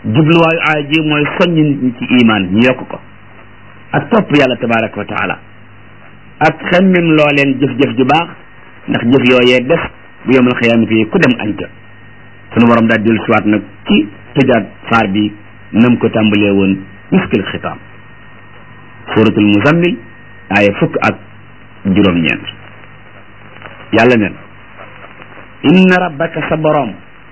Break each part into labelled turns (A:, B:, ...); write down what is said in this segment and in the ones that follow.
A: jubluwaayu aaya ji mooy soññ nit ñi ci imaan ñu yokk ko ak topp yàlla tabaraka wa taala ak xemmem loo leen jëf-jëf ju baax ndax jëf yooyee def bu yomal xiyaamati yi ku dem añ ca sunu borom daal dellu siwaat nag ci tëjaat saar bi nam ko tàmbalee woon miskil xitaam suratul muzammil aaya fukk ak juróom-ñeent yàlla neen inna rabbaka sa borom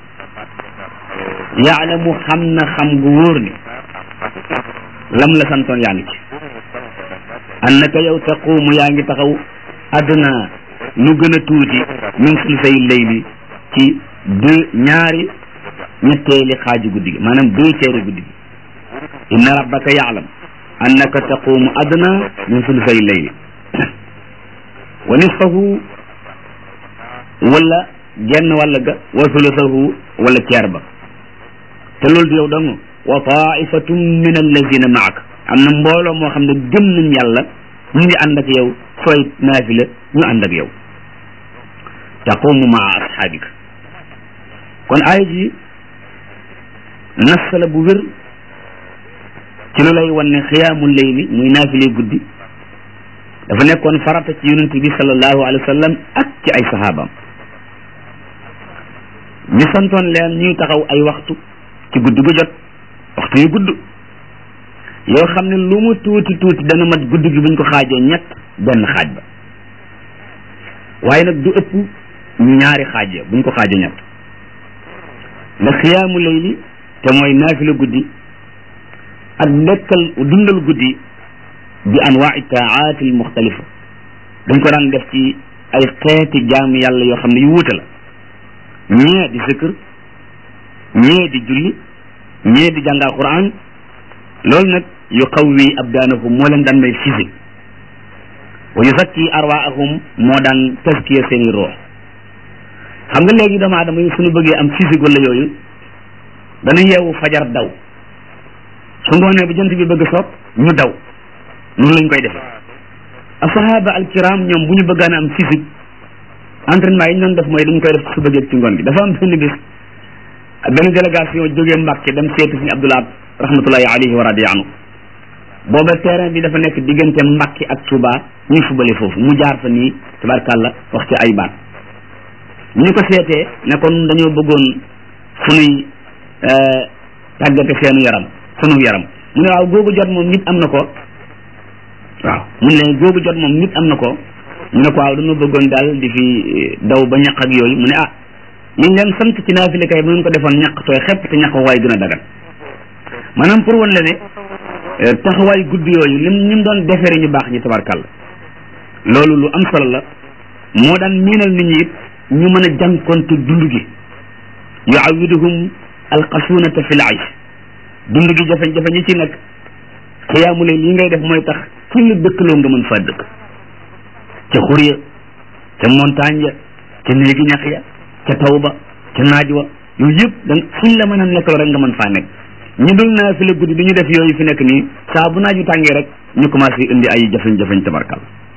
A: yaalamu xam na xam gu wóor ni lam la santoon yaa ngi ci annaka yow taquumu yaa ngi taxaw adna lu gën a tuuti min sulusay layli ci deux ñaari ñetteeli xaaju guddi gi maanaam deux tiers guddi gi inna rabbaka yaalam annaka taquumu adna min sulusay layli wa nisfahu wala genn wàll ga wa sulusahu wala ceer ba te loolu du yow dong wa taifatum min allazina maak am na mbooloo moo xam ne gëm nañ yàlla ñu ngi ànd ak yow sooy naafila ñu ànd ak yow taqumu maa asxaabika kon aaya ji nas la bu wér ci lu lay wan ne xiyaamul layli muy naafile guddi dafa nekkoon farata ci yonent bi sallallahu alayhi wa sallam ak ci ay saxaabaam ñu santoon leen ñuy taxaw ay waxtu ci guddi gu jot waxtu yu gudd yoo xam ne lu mu tuuti tuuti dana mat guddi gi buñ ko xaajee ñett benn xaaj ba waaye nag du ëpp ñaari xaaj ya buñ ko xaajee ñett ndax xiyaamu layli te mooy naafila guddi ak dekkal dundal guddi bi anwaai taati al muxtalifa dañ ko daan def ci ay xeeti jaam yàlla yoo xam ne yu wuute la ñee di zikr ñee di julli ñee di jàng alquran loolu nag yu qawwi abdaanahum moo leen daan may physique wa yuzakki arwaahum moo daan taskiya seeni ruux xam nga léegi doomu aadama yi suñu bëggee am physique wala yooyu dana yeewu fajar daw su ngoonee bu jant bi bëgg soog ñu daw noonu lañ koy defee asahaba alkiram ñoom bu ñu bëggaan am physique entraînement yi ñu doon def mooy dañ koy def ci suba gi ci ngoon gi dafa am benn bis benn délégation jógee Mbàkke dem seeti suñu Abdoulaye rahmatullahi alayhi wa radiya anhu booba terrain bi dafa nekk diggante Mbàkke ak Touba ñuy fubale foofu mu jaar fa nii tabarkàlla wax ci ay baat ñu ko seetee ne kon dañoo bëggoon sunuy tàggate seenu yaram sunu yaram mu ne waaw googu jot moom nit am na ko waaw mu ne leen googu jot moom nit am na ko ñu ne ko waaw dañoo bëggoon daal di fi daw ba ñaq ak yooyu mu ne ah liñ leen sant ci naafile kay bu ngeen ko defoon ñaq tooy xepp te ñaq waay dina dagan maanaam pour wan la ne taxawaay gudd yooyu lim ñim doon defere ñu baax ñi tabarkàlla loolu lu am solo la moo daan miinal nit ñi it ñu mën a jànkonte dund gi yuawiduhum alxasunata fi l aish dund gi jafe-jafe ñi ci nekk xiyaamu leen yi ngay def mooy tax fu la dëkkaloo nga mën faa dëkk ca xur ya ca montagne ya ca néegi ñax ya ca taw ba ca naaj wa yooyu yëpp da fuñ la mën a nekkaloo rek nga mën faa nekk ñu dul naa fi la guddi du ñu def yooyu fi nekk nii saa bu naaj wi tàngee rek ñu commencé indi ay jafeñ-jafeñ tabarkal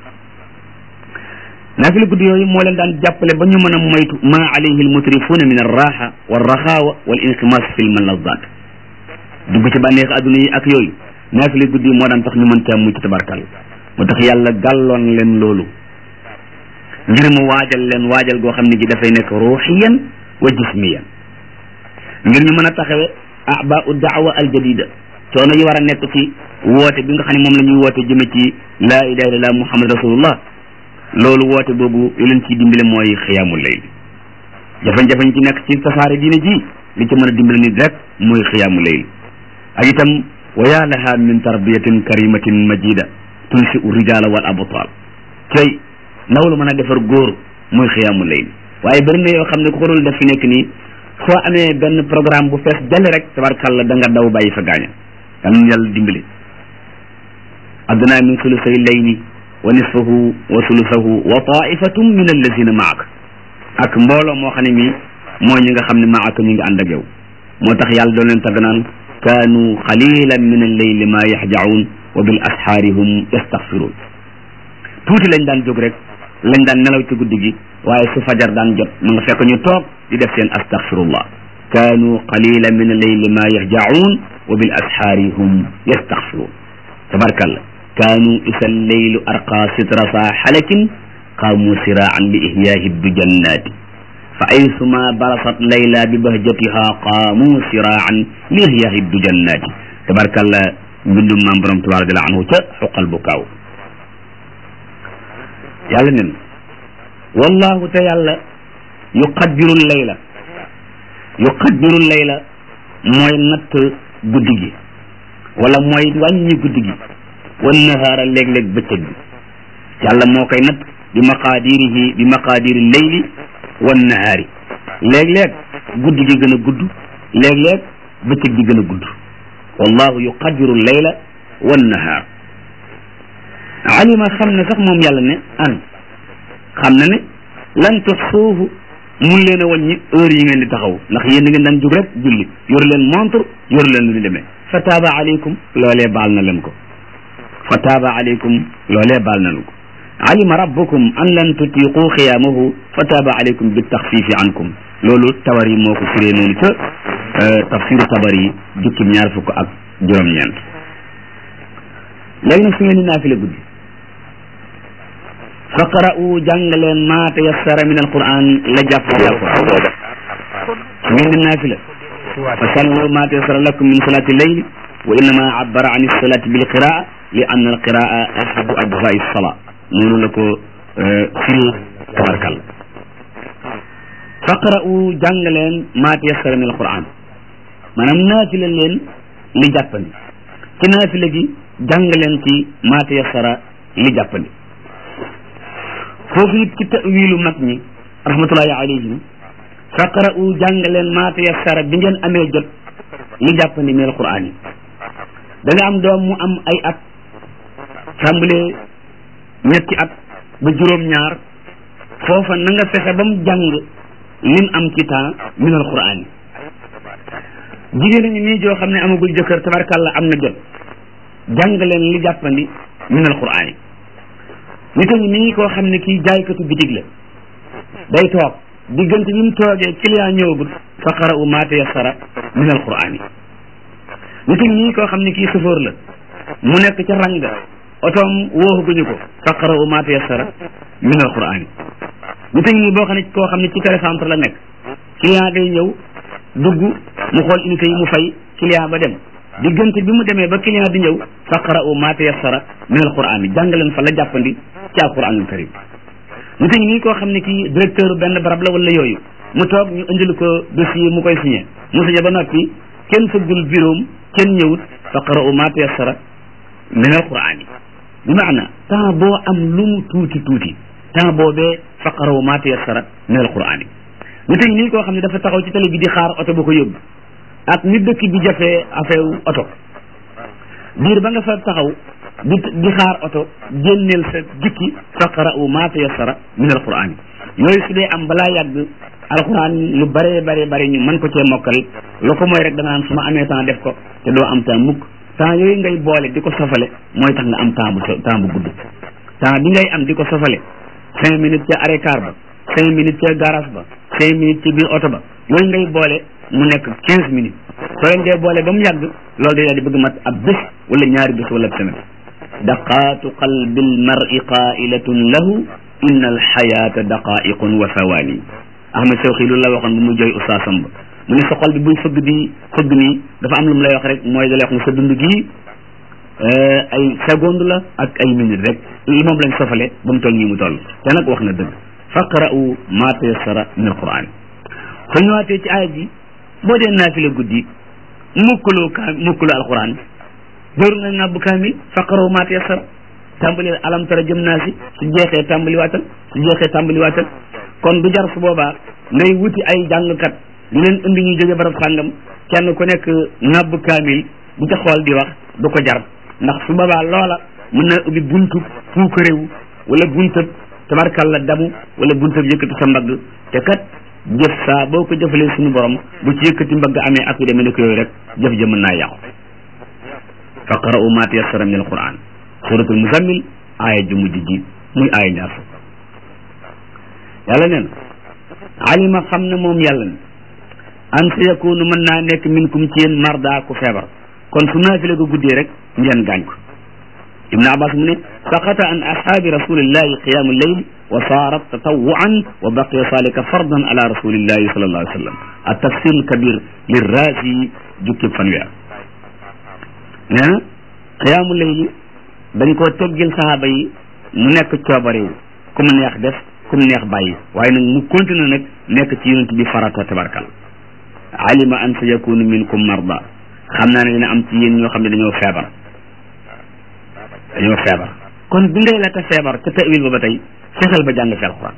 A: naa fi la guddi yooyu moo leen daan jàppale ba ñu mën a moytu ma alayhi almutrifuuna min arraxa walraxaawa wal inximas fi lmaladat dugg ci bànneex adduna yi ak yooyu naa fi la guddi moo daan tax ñu mën caa mucc tabarkal moo tax yàlla gàlloon leen loolu ngir mu waajal leen waajal goo xam ne gi dafay nekk ruuxiyan wa jismiyan ngir ñu mën a taxawe abau daawa aljadida coono yi war a nekk ci woote bi nga xam ne moom la ñuy woote jëme ci laa ilaha illallah muhammad rasulullah loolu woote boobu li leen ciy dimbale mooy xiyaamul layl jafe-jafe ci nekk ci tasaare diine ji li ci mën a dimbale nit rek mooy xiyaamul layl ak itam wa yaa laha min tarbiyatin karimatin majida tunsi u rijala wal abtal tey ndaw lu mën a defar góor mooy xiyaamul layl waaye bëri na yoo xam ne ku ko dul def fi nekk nii soo amee benn programme bu fees jale rek tabarkalla da nga daw bàyyi fa gaaña yal nañu yàlla dimbali adna min sulusay layli wa nisfahu wa sulusahu wa taifatum min allazina maak ak mbooloo moo xam ne mi mooy ñi nga xam ne maaka ñu ngi ànd ak yow moo tax yàlla doon leen tagg naan kaanu qalilan min alleyli ma yaxjaun wa bil asxaari hum yastaxfiruun tuuti lañ daan jóg rek lañ daan nelaw ci guddi gi waaye su fajar daan jot ma nga fekk ñu toog di def seen astaxfirullah kaanu qalila min alleyli ma yahjacuun wa bil asxaari hum yastaxfiruun tabarkalla kaanu isa alleylu arqa sitrasa xalakin qaamu siraan li ihyaahi dujannaati fa aysuma barasat layla bi bahjatiha qaamu siraan li ihyaahi dujannaati tabarkalla mbindum maam borom tabaaraka radiallahu anhu ca xuqal bu kaaw yàlla nen wallahu te yàlla yuqaddiru layla yuqaddiru layla mooy natt guddi gi wala mooy wàññi guddi gi wan nahaara léeg-léeg bëccëg bi yàlla moo koy natt bi maqaadirihi bi maqaadiri leyli wan nahaari léeg-léeg guddi gi gën a gudd léeg-léeg bëccëg bi gën a gudd wallahu yuqaddiru layla wan nahaar alima xam ne sax moom yàlla ne an xam na ne lan tuxsuuhu mun leen a wàññi heure yi ngeen di taxaw ndax yéen da ngeen daan jug rek julli yoru leen montre yoru leen lu ñu demee fa taaba aleykum loolee baal na leen ko fa taaba aleykum loolee baal na leen ko alima rabbukum an lan tutiqu xiyaamahu fa taaba aleykum bi taxfiifi ankum loolu tabar yi moo ko firee noonu ca tafsiru tabar yi jukkim ñaar fukk ak juróom-ñeent léegi nag su ngeen di naafile guddi faqra'u jàngaleen ma tayassara min alquran la jàpp ci alquran su ngeen di naafila fa sallu ma tayassara lakum min salati leyl wa innama abbara an salati bil qiraa li anna al qiraa ahadu ajzai sala noonu la ko firi tabarkal faqra'u jàngaleen ma tayassara min alquran maanaam naafila leen li jàppandi ci naafila gi jàngaleen ci ma tayassara li jàppandi foofu it ci tawilu mag ñi rahmatullahi alayhim faqra'u jàngaleen ma tayassara bi ngeen amee jot li jàppandi min alquran yi da nga am doom mu am ay at tàmbalee ñetti at ba juróom-ñaar foofa na nga fexe ba mu jàng lim am ci temps min alquran yi jigéen ñi nii joo xam ne amagul jëkkër tabarkàlla am na jot jàngaleen li jàppandi min alquran yi nit a ngi nii koo xam ne kii jaaykatu bitig la day toog diggante bi mu toogee client ñëwagul faqara'u ma tayassara min alquran yi nit a ngi nii koo xam ne kii chauffeur la mu nekk ca ranga otoom wooxuguñu ko faqara'u ma tayassara min alquran yi nit a ngi nii boo xam ne koo xam ne ci télécentre la nekk client day ñëw dugg mu xool unité yi mu fay client ba dem diggante bi mu demee ba client di ñëw faqra'u ma tayassara min alquran yi jàngaleen fa la jàppandi ci alquranul karim nit ñi nii koo xam ne kii directeur benn barab la wala yooyu mu toog ñu indil ko dossier mu koy signé mu signé ba noppi kenn fëggul bureau kenn ñëwut faqra'u ma tayassara min alquran yi bi maana temps boo am lu mu tuuti tuuti temps boobee faqra'u ma tayassara min alquran yi nit ñi nii koo xam ne dafa taxaw ci télé bi di xaar oto ba ko yóbbu ak ni dëkk bi jafee affaire oto diir ba nga fa taxaw di di xaar oto génneel sa jukki faqra'u ma tayassara min alquran yi yooyu su dee am balaa yàgg alquran lu bare bare bare ñu mën ko cee mokkal lu ko mooy rek da nga naan su ma amee temps def ko te doo am temps mukk temps yooyu ngay boole di ko sofale mooy tax nga am temps bu temps bu gudd temps bi ngay am di ko sofale cinq minutes ca arrêt car ba cinq minutes ca garage ba cinq minutes ci biir oto ba yooyu ngay boole mu nekk quinze minutes soo leen dee boole ba mu yàgg loolu day daal di bëgg mat ab bés wala ñaari bés wala semaine daqaatu qalbi almar'i qailatun lahu inna alxayata daqaiqun wa thawani ahmad sawxi loolu la waxoon bu muy jooy ustaasam ba mu ne sa xol bi buy fëgg di fëgg nii dafa am lu mu lay wax rek mooy da lay wax ne sa dund gii ay seconde la ak ay minute rek li moom lañ sofale ba mu toll nii mu toll te nag wax na dëgg faqra'u ma tayassara min alquran soo ñëwaatee ci aaya ji boo dee naafila guddi mukkaloo kaa mukkaloo alquran dóoru nga ngàbbu kaamil faqaroo ma tayassara tàmbali alam tara jëm naa si su jeexee tàmbali waatal su jeexee tàmbali waatal kon du jar su boobaa ngay wuti ay jàngkat di leen indi ñuy jóge barab sàngam kenn ku nekk ngàbbu kaamil di ca xool di wax du ko jar ndax su boobaa loola mën na ubbi buntu fuuka réew wala buntab tabarkalla damu wala buntab yëkkati sa mbagg te kat jëf saa boo ko jëfalee suñu borom bu ci yëkkati mbagg amee ak yu demee nekk yooyu rek jëf ja mën naa yàqu faqra'u ma tayassara min alquran suratul muzammil aaya ju mujj ji muy aaya ñaar fukk yàlla neen alima xam ne moom yàlla ne an sa yakunu mën naa nekk minkum ci yéen marda ku feebar kon su naafile ko guddee rek ngeen gaañ ko ibnu abbas mu ne saqata an ashaabi rasulillahi qiyamu lleyl wa saarat tatawuan wa baqiya salika fardan ala rasulillahi sallallahu alayhi wa sallam at tafsir kabir lirraasi jukkib fanweer nee na qiyaamu lleyl dañ koo teggil sahaaba yi mu nekk coobarewu ku mu neex def ku mu neex bàyyi waaye nag mu continue nag nekk ci yonent bi farata tabarkal alima an sa yakunu minkum marda xam naa ne dina am ci yéen ñoo xam ne dañoo feebar dañoo feebar kon bi ngay la ta feebar ca tawil ba ba tey fexeel ba jàng fi alquran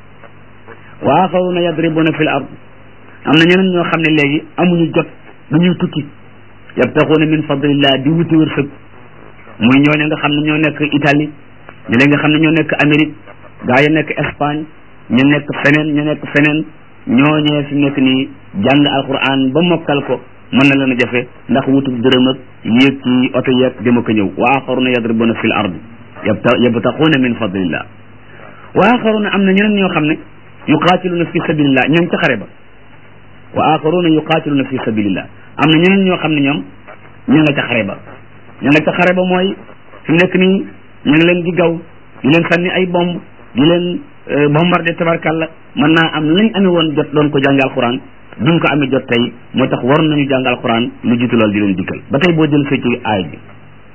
A: wa axaruna yadribuna fi l ard am na ñeneen ñoo xam ne léegi amuñu jot dañuy tukki yabtaxuuna min fadlillah di wuti wërsëg muy ñooñu nga xam ne ñoo nekk Italie ñu leen nga xam ne ñoo nekk Amérique gaa yi nekk Espagne ñu nekk feneen ñu nekk feneen ñooñee fi nekk nii jàng alquran ba mokkal ko mën na leen a jafe ndax wutub dërëm ak yéeg ci oto yeeg dama ko ñëw wa axaruna yadribuna fi l ard yabtaquuna min fadlillah wa axaruna am na ñeneen ñoo xam ne yuqaatiluna fi sabilillah ñoom ca xare ba wa axaruna yuqaatiluna fi sabilillah am na ñeneen ñoo xam ne ñoom ña nga ca xare ba ña nga ca xare ba mooy fi mu nekk nii ñu ngi leen di gaw di leen sànni ay bomb di leen bombardé tabarkàlla mën naa am lañ amee woon jot doon ko jàngal alquran duñ ko amee jot tey moo tax war nañu jàng alquran lu jiitu loolu di leen dikkal ba tey boo jël sa ci aay bi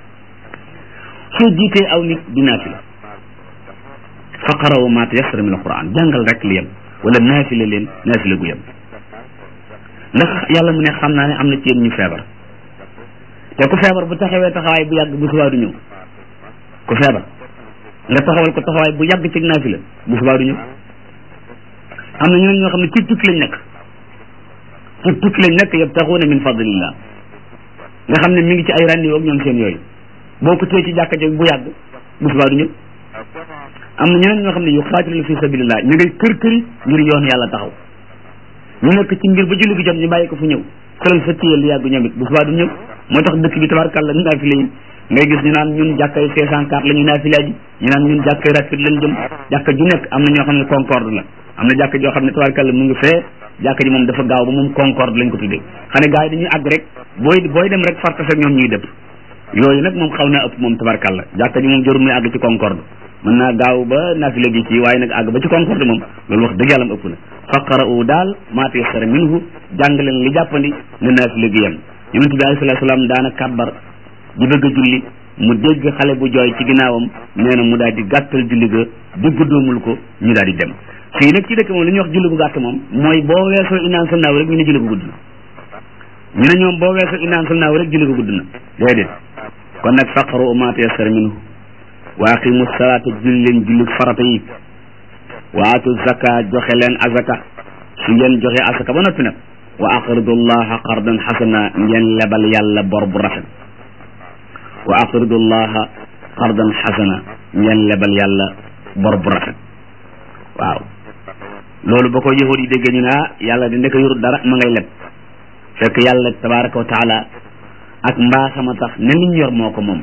A: soo jiitee aw nit di naafila faqaraw ma tayassara min alquran jàngal rek li yem wala naafila leen naafila gu yem ndax yàlla mu ne xam naa ne am na ci yéen ñu feebar te ku feebar bu taxawee taxawaay bu yàgg bu subaa du ñëw ku feebar nga taxawal ko taxawaay bu yàgg ci naafila bu subaa du ñëw am na ñeneen ñoo xam ne ci tukki lañ nekk ci tukki lañ nekk yabtaxuuna min fadlillah nga xam ne mi ngi ci ay rendez-vous ak ñoom seen yooyu boo ko téye ci jàkka ji bu yàgg bu subaa du ñëw am na ñeneen ñoo xam ne yuqaatiluna fi sabilillah ñu ngay kër këri ngir yoon yàlla taxaw ñu nekk ci mbir ba julli gi jot ñu bàyyi ko fu ñëw sëlal sa téyel lu yàgg ñoom it bu subaa du ñëw moo tax dëkk bi tabarkàlla naafile yi ngay gis ñu naan ñun jàkkay cinq cent quatre la ñu naafila ji ñu naan ñun jàkkay rapide lañ jëm jàkka ju nekk am na ñoo xam ne concorde la am na jàkka joo xam ne tabarkàlla mu ngi fee jàkka ji moom dafa gaaw ba moom concorde lañ ko tuddee xam ne gars yi dañuy àgg rek booy booy dem rek fartas ak ñoom ñuy dëpp yooyu nag moom xaw naa ëpp moom tabarkàlla jàkka ji moom jarul muy àgg ci concorde mën naa gaaw ba naafila gi ci waaye nag àgg ba ci concorde moom loolu wax dëgg yàlla mu ëpp na faqara'u daal maa tayassara minhu jàng leen li jàppandi na naafila gi yem yonent bi alayhi salaatu salaam daana kàbbar di bëgg a julli mu dégg xale bu jooy ci ginnaawam nee na mu daal di gàttal julli ga digg doomul ko ñu daal di dem fii nag ci dëkk moom li ñuy wax julli bu gàtt moom mooy boo weesoo inaan sal naaw rek ñu ne julli ko gudd na ñu ne ñoom boo weesoo inaan sal naaw rek julli ko gudd na déedéet kon nag faqaru ma tayassara minhu wa aqimu salaata julli leen julli farata yi wa atu zaka joxe leen azaka su ngeen joxe azaka ba noppi nag wa aqridu llaha qardan xasana ngeen lebal yàlla bor bu rafet wa aqridu llaha qardan xasana ngeen lebal yàlla bor bu rafet waaw loolu ba ko yahud yi déggee ñu ne ah yàlla di ndek yorut dara ma ngay leb fekk yàlla tabaraka wa taala ak mbaaxama tax ne liñ yor moo ko moom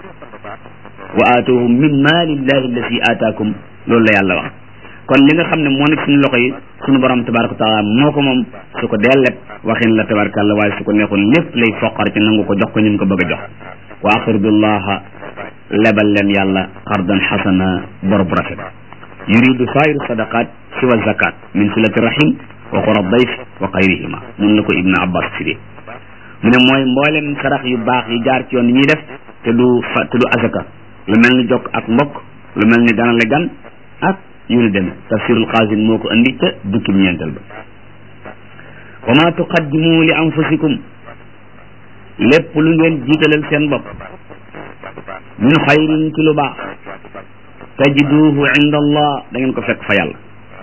A: wa aatuhum min maalillahi allati aataakum loolu la yàlla wax kon li nga xam ne moo nekk suñu loxo yi suñu borom tabaraka wa taala moo ko moom su ko dee leb waxin la tabarakàlla waaye su ko neexoon lépp lay foqar ci nangu ko jox ko ñun ko bëgg a jox wa aqridullaha lebal leen yàlla qardan xasana bor bu rafet yuridu sairu sadaqat siwa zakat min silati rahim wa qura dayf wa xayrihima mun la ko ibnu abbas firi mu ne mooy mboolem sarax yu baax yi jaar ci yoon ñuy def te du fa te du azaka lu mel ni jokk ak mbokk lu mel ni ganale gan ak yu ni demee tafsirul xaasin moo ko andi ca dukki ñeenteel ba wa ma tuqaddimu li anfusikum lépp lu ngeen jiitalal seen bopp min xayrin ci lu baax tajiduhu inda allah da ngeen ko fekk fa yàlla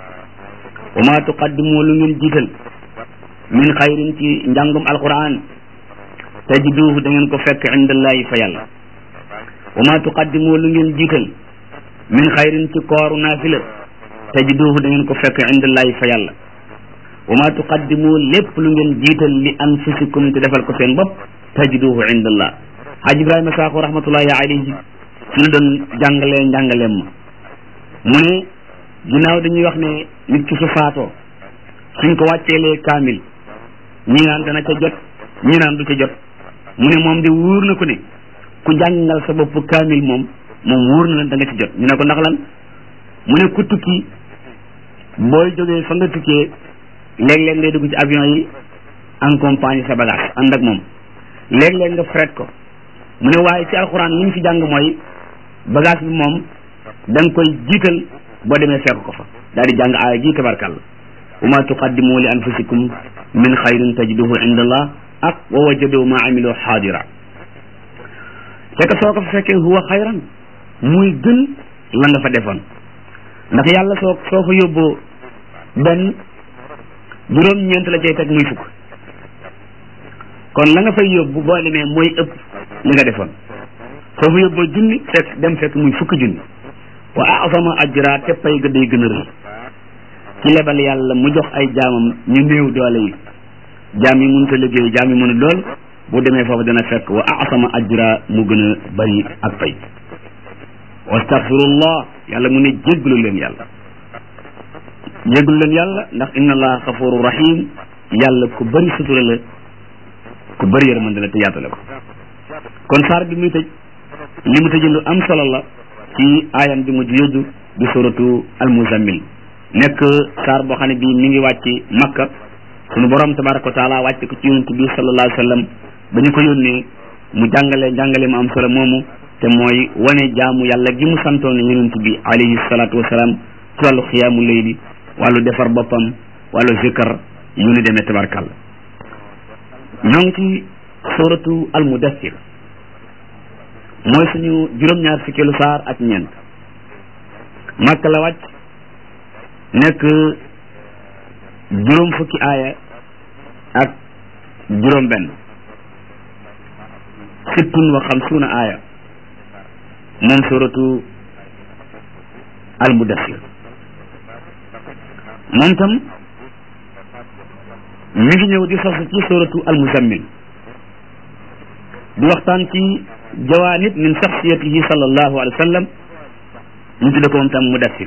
A: wa ma tuqaddimu lu ngeen jiital min xayrin ci njàngum alquran tajiduhu da ngeen ko fekk inda allahi fa yàlla wa ma tuqaddimu lu ngeen jiital min xayrin ci kooru naafila tajiduhu da ngeen ko fekk inda allahi fa yàlla wa ma tuqaddimu lépp lu ngeen jiital li anfusikum te defal ko seen bopp tajiduhu inda allah haj ibrahima saako rahmatullahi alayhi suñu doon jàngalee njàngaleem ma mu ne ginnaaw dañuy wax ne nit ki su faatoo suñ ko wàcceelee kaamil ñi naan dana ca jot ñi naan du ca jot mu ne moom de wóor na ko ne ku jàngal sa bopp kaamil moom moom wóor na leen da nga ci jot ñu ne ko ndax lan mu ne ku tukki booy jógee fa nga tukkee léeg-léeg ngay dugg ci avion yi en compagnie sa bagage ànd ak moom léeg-léeg nga fret ko mu ne waaye ci alxuraan li ñu fi jàng mooy bagage bi moom da nga koy jiital boo demee fekk ko fa daal di jàng aaya ji tabarkàlla wa ma tuqaddimu li anfusikum min xayrin tajiduhu inda allah ak wa wajadu ma amilu xaadira fekk soo ko fa fekkee huwa xayran muy gën la nga fa defoon ndax yàlla soo soo fa yóbboo benn juróom-ñeent la cay teg muy fukk kon la nga fay yóbbu boo demee mooy ëpp li nga defoon soo fa yóbboo junni fekk dem fekk muy fukki junni wa asama ajra te pay ga day gën a rëy ci lebal yàlla mu jox ay jaamam ñu néew doole yi jaam yi mënut a liggéey jaam yi mënut lool bu demee foofu dana fekk wa asama ajra mu gën a bari ak pay wastaghfirullah yàlla mu ne jéggalu leen yàlla jéggalu leen yàlla ndax inna allaha xafuru rahim yàlla ku bari sutura la ku bari yërmande la te yaatale ko kon saar bi muy tëj li mu tëj lu am solo la ci aayam bi mujj yóddu di suratu almuzammil nekk saar boo xam ne bii mi ngi wàcc makka sunu borom tabaraka wa taala wàcc ko ci yonent bi sallallahu alayhi wa sallam ba ñu ko yónnee mu jàngale jàngale mu am solo moomu te mooy wane jaamu yàlla gi mu santoon yonent bi alayhi salaatu wasalaam ci wàllu xiyaamu layli wàllu defar boppam wàllu zikar yu ni demee tabarkàlla ñoo ngi ci suratu almudassir mooy suñu juróom-ñaar fukkeelu saar ak ñeent màkk la wàcc nekk juróom fukki aaya ak juróom benn sittun wa xamsuuna aaya moom suratu almudassir moom tam mi ngi ñëw di sos ci suratu almuzammil di waxtaan ci jawaanib min shaxsiyatihi sallallahu alayhi wa sallam ñu tudde ko moom tam mudassir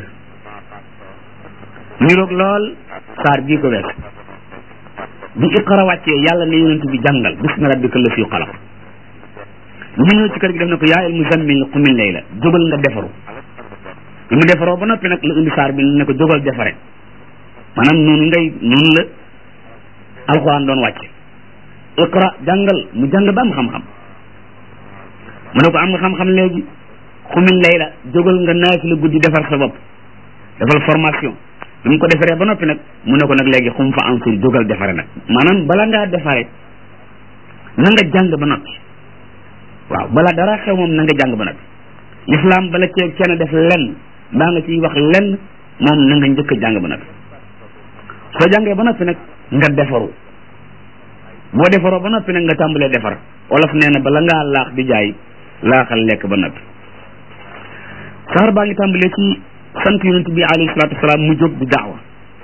A: niroog lool saar bii ko wees bi iqra wàccee yàlla ne yonent bi jàngal bismi rabbika la fi xalaq ñu ñëw ci kër gi def na ko yaa al muzammil qumil layla jógal nga defaru bi mu defaroo ba noppi nag la indi saar bi ne ko jógal defare maanaam noonu ngay noonu la alxuraan doon wàcce iqra jàngal mu jàng ba am xam-xam mu ne ko am nga xam-xam léegi xumil layla jógal nga naafi la guddi defar sa bopp defal formation bi mu ko defaree ba noppi nag mu ne ko nag léegi xum fa ansur jógal defare nag maanaam bala ngaa defare na nga jàng ba noppi waaw bala dara xew moom na nga jàng ba noppi l'islam bala cee kenn def lenn baa nga ciy wax lenn moom na nga njëkk a jàng ba noppi soo jàngee ba noppi nag nga defaru boo defaroo ba noppi nag nga tàmbalee defar olof nee na bala ngaa laax di jaay laaxal lekk ba noppi saar baa ngi tàmbalee ci sant yonent bi alayhi salaatu wasalaam mu jóg di daawa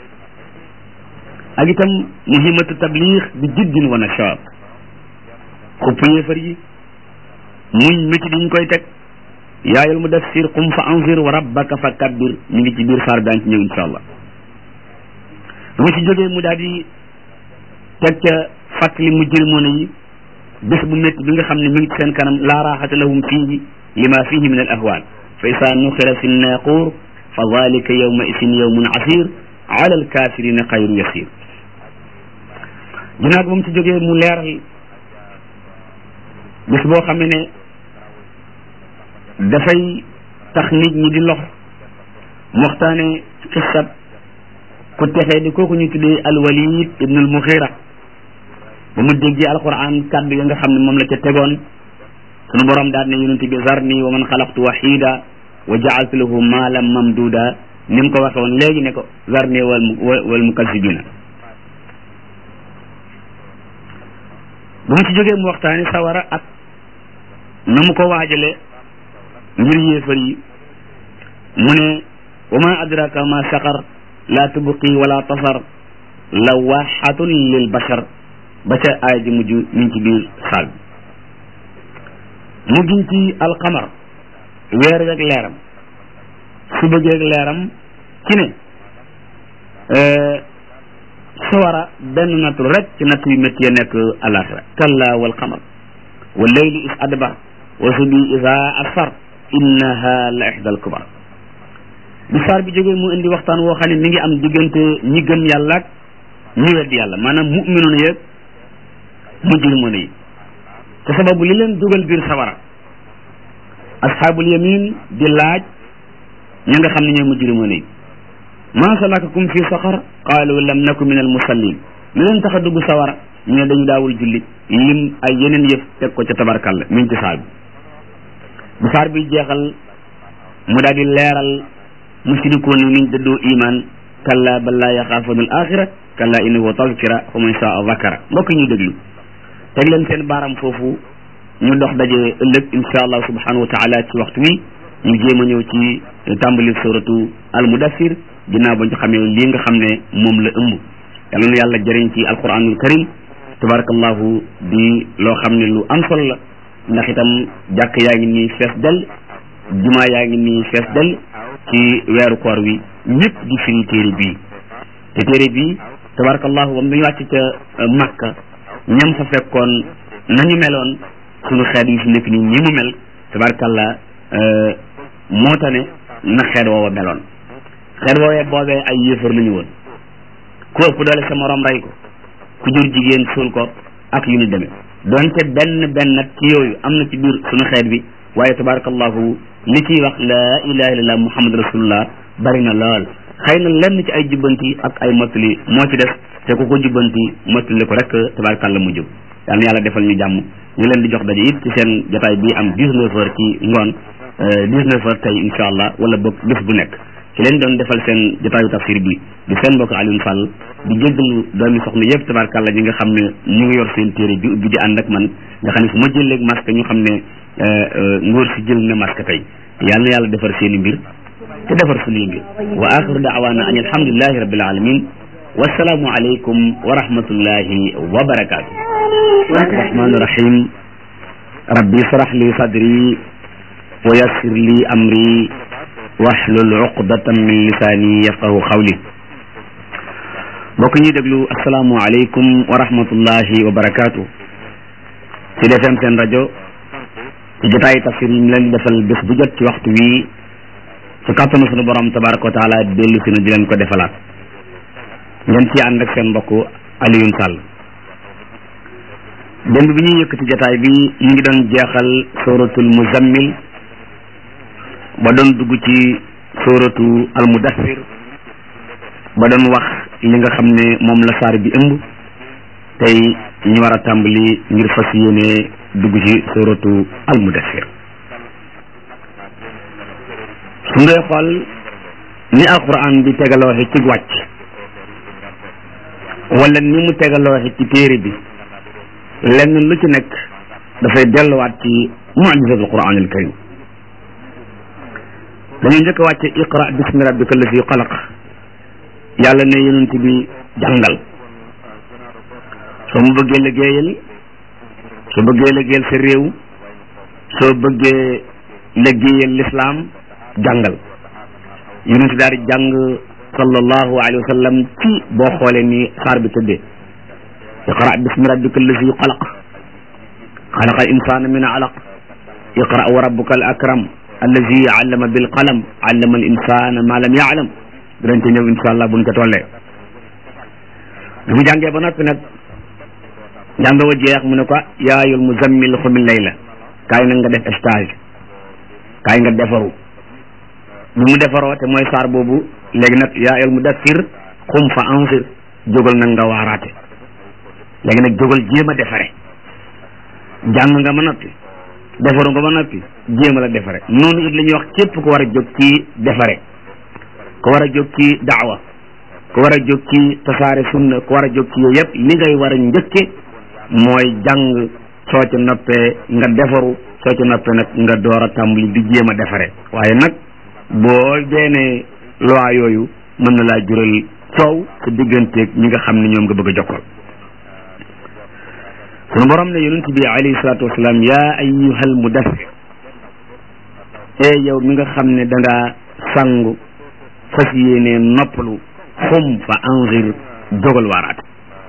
A: ak itam muhimmatu tabliix bi jiddin wa nashaat xupp yéefar yi muñ métti di ñu koy teg yaayal mudassir qum fa anzir wa rabbaka fa kabbir ñu ngi ci biir saar daan ci ñëw insha allah bu ma ci jógee mu daal di teg ca fàttali mu jërmoona yi bés bu métti bi nga xam ne mi ngi ci seen kanam laa raaxata lahum fiihi lima fihi min al ahwal fa isa nuxira fi nnaaqur fa dalika yawma isin yawmun asir ala alkafirina xayru yasir ginnaaw ba mu ci jógee mu leeral bés boo xam ne dafay tax nit ñi di lox mu waxtaane xissab ku texee di kooku ñu tuddee alwalid ibn al muxira ba mu déggee alquran kàddu ya nga xam ne moom la ca tegoon sunu borom daal ne yonent bi zarni wa man xalaqtu wahida wa jaaltu lahu maalan mamduda ni mu ko waxe woon léegi ne ko zarni wal wal mukazibina bu mu ci jógee mu waxtaani sawara ak na mu ko waajale ngir yéefar yi mu ne wa ma adraka ma saqar la tubqi wala tasar lawaxatun lil bashar ba ca aaya ji mujj mi ngi ci biir saal bi mu giñ ci alqamar weer weeg leeram suba geeg leeram ci ne sawara benn nattu rek ci natt yu métti ya nekk alaxira kalla wal qamar wa leyli is adbar wa subi isa asfar innaha la ixdal kubar bi saar bi jógee mu indi waxtaan woo xam ne mi ngi am diggante ñi gëm yàlla ak ñi weddi yàlla maanaam muminoon yeeg mujrimoon yi te sababu li leen dugal biir sawara asxaabul yamin di laaj ña nga xam ne ñooy mujrimoon yi ma salakakum fi saqar qaalu lam naku min al musallin lu leen tax a dugg sawara ñu ne dañu daawul julli lim ay yeneen yëf teg ko ca tabarkalla mi ngi ci saar bi bu saar bi jeexal mu daal di leeral mushrikuuna niñ dëddoo iman kalla bal laa yaxaafuuna al axira kalla innahu tazkira fa man saa zakara mbokk ñu déglu teg leen seen baaram foofu ñu dox daje ëllëg insha allah subhanahu wa taala ci waxtu wi ñu jéem a ñëw ci tàmbali suratu al mudassir ginnaaw ba ñu xamee lii nga xam ne moom la ëmb yàlla na yàlla jëriñ ci alquranul karim tabarakallahu di loo xam ne lu am solo la ndax itam jàkk yaa ngi nii fees del jumaa yaa ngi nii fees del ci weeru koor wi ñëpp di firi téere bii te téere bii tabarakallahu bam dañu wàcc ca Makka ñam fa fekkoon nañu meloon suñu xeet yi fi nekk nii ñi mu mel tabarakallah moo tane na xeet woowa meloon xeet woowee boobee ay yéefar la ñu woon ku ëpp doole sa morom rey ko ku jur jigéen suul ko ak yu ñu demee donte benn benn nag ci yooyu am na ci biir suñu xeet bi waaye tabarakallahu li ciy wax la ilaha illallah muhammad rasulullah bari na lool xëy na lenn ci ay jubbanti ak ay mottali moo ci des te ku ko jubbanti mottali ko rek tabarakallah mu jub yal na yàlla defal ñu jàmm ñu leen di jox daje it ci seen jotaay bi am 19 heures ci ngoon 19 heures tey insha allah wala boog bés bu nekk ci leen doon defal seen jotaayu tafsir bi di seen mbokk Alioune Fall di jéggalu doomi soxna yëpp tabarkàlla ñi nga xam ne ñu ngi yor seen téere bi ubbi di ànd ak man nga xam ne fu ma jëleeg masque ñu xam ne ngóor si jël na masque tey yal na yàlla defar seen i mbir te defar suñuy mbir wa axiru daawaana an alhamdulilahi rabbil alamin wasalaamu aleykum wa rahmatullahi wa barakaatu rahmaani rahim rabbi israh li sadri wa yassir li amri waxlul uqdatan min lisaani yafqahu xawli mbokk ñuy déglu asalaamu aleykum wa rahmatullahi wa barakaatu ci defem seen rajo ci jotaayu tafsir yi ñu leen di defal bés bu jot ci waxtu wi ci kàttanu sunu borom tabaraka wa taala dellu si na di leen ko defalaat ngeen ci ànd ak seen mbokk Alioune Sall démb bi ñuy yëkkati jotaay bi ñu ngi doon jeexal suratul muzammil ba doon dugg ci suratu al mudassir ba doon wax li nga xam ne moom la saar bi ëmb tey ñu war a tàmbali ngir fas yéene dugg ci suratu al mudassir su ngay xool ni alquran bi tegalooxe ci wàcc wala ni mu tegalooxe ci téere bi lenn lu ci nekk dafay delluwaat ci mujizatul quran al karim dañu njëkk a wàcce iqra bismi rabbika allazi xalaq yàlla ne yonent bi jàngal soo mu bëggee liggéeyal soo bëggee liggéeyal sa réew soo bëggee liggéeyal lislaam jàngal yonent daal di jàng sallallahu alayhi wa sallam ci boo xoolee ni saar bi tëddee iqra bismi rabbika allazi xalaq xalaqa al insana min alaq iqra wa rabbuka al akram allazi allama bil qalam allama al insana ma lam yaalam dinañ ci ñëw insha allah buñ ko tollee bi mu jàngee ba noppi nag jàng wa jeex mu ne ko yaayul muzammil xumil layla kaay nag nga def stage kaay nga defaru bi mu defaroo te mooy saar boobu léegi nag yaayul mudassir xum fa ansir jógal nag nga waaraate léegi nag jógal jéem a defare jàng nga ba noppi defaru nga ba noppi jéem a la defare noonu it la ñuy wax képp ku war a jóg ci defare ku war a jóg ci daawa ku war a jóg ci tasaare sunna ku war a jóg ci yooyu yëpp li ngay war a njëkke mooy jàng soo ci noppee nga defaru soo ci noppee nag nga door a tàmbali di jéem a defare waaye nag boo beenee loi yooyu mën na laa jural coow sa digganteeg ñi nga xam ne ñoom nga bëgg a jokkal sunu borom ne yonent bi alayhi salaatu wasalaam yaa ayyuhal mudassir e yow mi nga xam ne da ngaa sangu fas yéene noppalu xum fa anzir dogal waaraate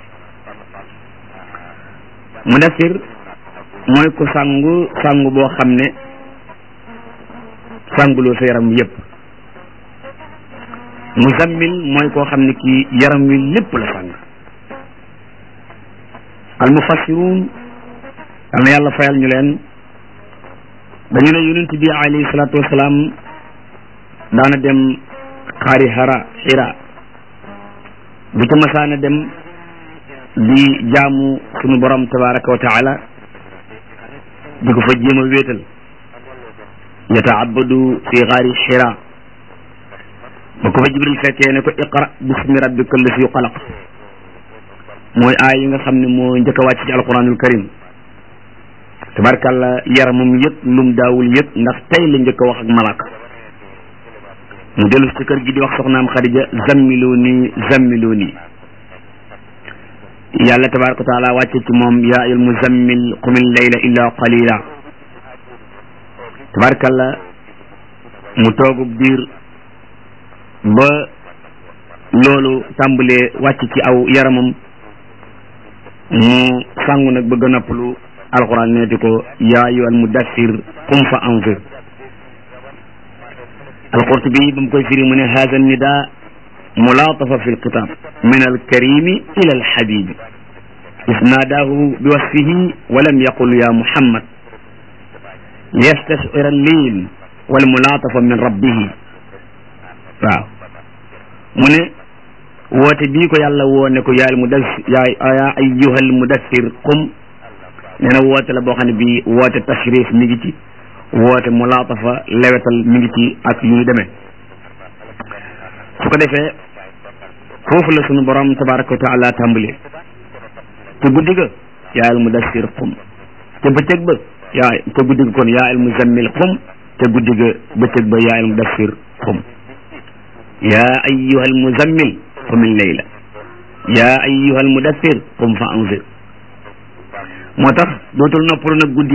A: mudassir mooy ku sangu sangu boo xam ne sanguloo sa yaram yépp muzammil mooy koo xam ne kii yaram wi lépp la sang al mufassiruun yal na yàlla fayal ñu leen dañu ne yonent bi alayhi salaatu wasalaam daana dem xaari xara xira bu ca masaana dem di jaamu sunu borom tabaraka wa taala di ko fa jéem a wéetal yataabadu fi xaari xira ba ko fa jibril fekkee ne ko iqra bismi rabbika allasi xalaq mooy aay yi nga xam ne moo njëkk a wàcc ci alquranul karim tabarkàlla yaramam yëpp lum daawul yëpp ndax tey la njëkk a wax ak malaaka mu dellu ci kër gi di wax soxnaam xadija zammiloo nii zammiloo nii yàlla tabaraka wa taala wàcce ci moom yaa ayul muzammil qumil layla illa qalila tabarkàlla mu toogub diir ba loolu tàmbalee wàcc ci aw yaramam mu sangu nag bëgg a noppalu alquran neeti ko yaa ayyuhal mudassir qum fa anzir alqurtubi ba mu koy firi mu ne haza nida mulaatafa fi lkitab min alkarimi ila alhabibi isnaadahu bi wasfihi walam yaqul ya muhammad liyastashira allin walmulaatafa min rabbihi waaw mu ne woote bii ko yàlla woo ne ko yaal mudassir yaa ayyuhal mudassir qum nee na woote la boo xam ne bii woote tashrif mi ngi ci woote mulaatafa lewetal mi ngi ci ak yu ñu demee su ko defee foofu la sunu borom tabaraka wa taala tàmbalee te guddi ga yaa al mudassir qum te bëccëg ba yaa te guddi ga kon yaa al muzammil qum te guddi ga bëccëg ba yaa al mudassir qum yaa ayyuha al muzammil qumil layla yaa ayyuha al mudassir qum fa anzir moo tax dootul noppalu nag guddi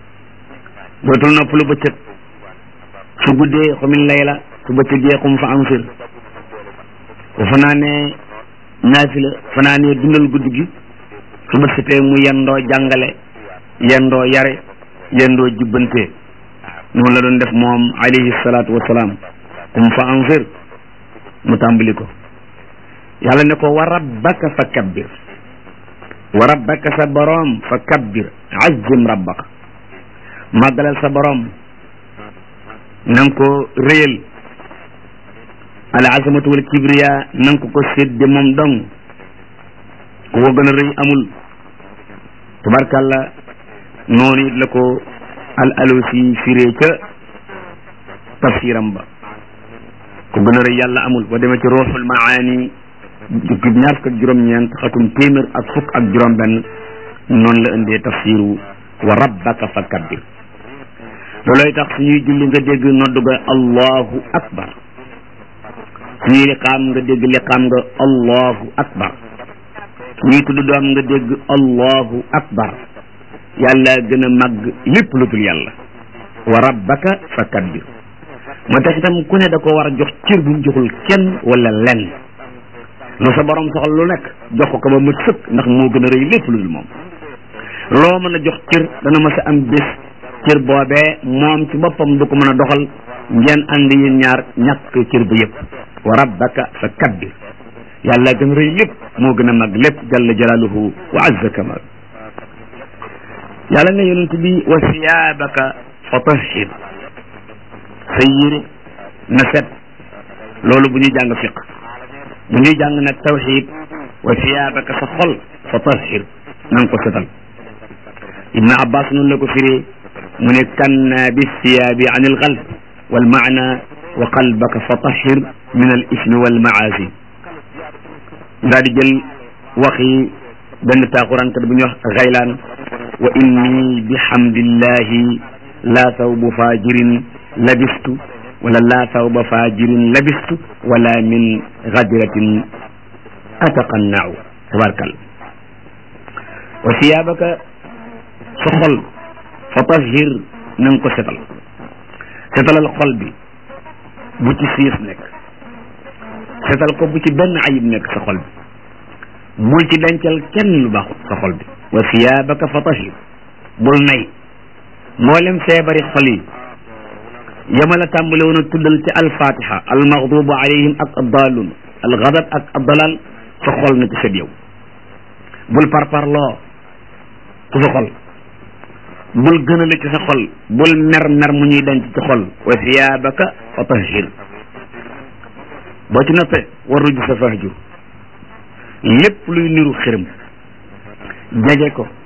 A: dootul noppalu bëccëg su guddee xumil layla su bëccëgee xum fa ansir bu fanaanee naafila fanaanee dundal guddi gi su bët setee mu yendoo jàngale yendoo yare yendoo jubbante noonu la doon def moom alayhi salaatu wasalaam xum fa ansir mu tàmbali ko yàlla ne ko wa rabbaka fa kabbir wa rabbaka sa boroom fa kabbir azzim rabbaka màggalal sa boroom na nga ko réyal al azamatu wal kibriya na nga ko ko sédde moom dong ku ko gën a rëy amul tabarkàlla noonu it la ko al alusi firee ca tafsiram ba ku gën a rëy yàlla amul ba demee ci ruuxul maani jukki ñaar fukk ak juróom-ñeent xatum téeméer ak fukk ak juróom-benn noonu la indee tafsiru wa rabbaka fa kabbir loolooy tax suñuy julli nga dégg noddu ga allahu akbar suñuy liqaam nga dégg liqaam nga allahu akbar suñuy tudd doom nga dégg allahu akbar yàlla gën a màgg lépp lu dul yàlla wa rabbaka fa kabbir moo tax itam ku ne da ko war a jox cër bu mu joxul kenn wala lenn lu sa borom soxla lu nekk jox ko ko ba mu sëkk ndax moo gën a rëy lépp lu dul moom loo mën a jox cër dana ma sa am bés cër boobee moom ci boppam du ko mën a doxal ngeen ànd yéen ñaar ñàkk cër ba yëpp wa rabbaka fa kabbir yàlla gën a rëy lépp moo gën a mag lépp jalla jalaaluhu wa azza kamal yàlla ne yonent bi wa siyaabaka fa tahhir sa yére na set loolu bu ñuy jàng fiq bu ñuy jàng nag tawxid wa siyaabaka sa xol fa tahhir na nga ko setal ibnu abbas noonu la ko firee mu ne kanna bi siyaabi an il qalb wal maana wa qalbaka fa tahhir min al ismi wal maasi daal di jël waxi benn taaxuraankat bu ñuy wax xaylaan wa inni bi hamdillahi laa sawbu fajirin labistu wala laa sawba fajirin labistu wala min gadiratin ataqannau tabarkal wa siyaabaka sa xol fa tahhir na nga ko setal setalal xol bi bu ci siis nekk setal ko bu ci benn ayib nekk sa xol bi bul ci dencal kenn lu baaxut sa xol bi wa siyaabaka fa tahir bul nay mboolem feebari xol yi yama la tàmbale woon a tuddal ci alfatiha almaghdubu alayhim ak addalun algadab ak addalal sa xol na ci sët yow bul parparloo ci sa xol bul gënale ci sa xol bul mer mer mu ñuy denc ci xol wa siyaabaka fa tahir boo ci noppee war ruju sa fahjur lépp luy niru xërëm jege ko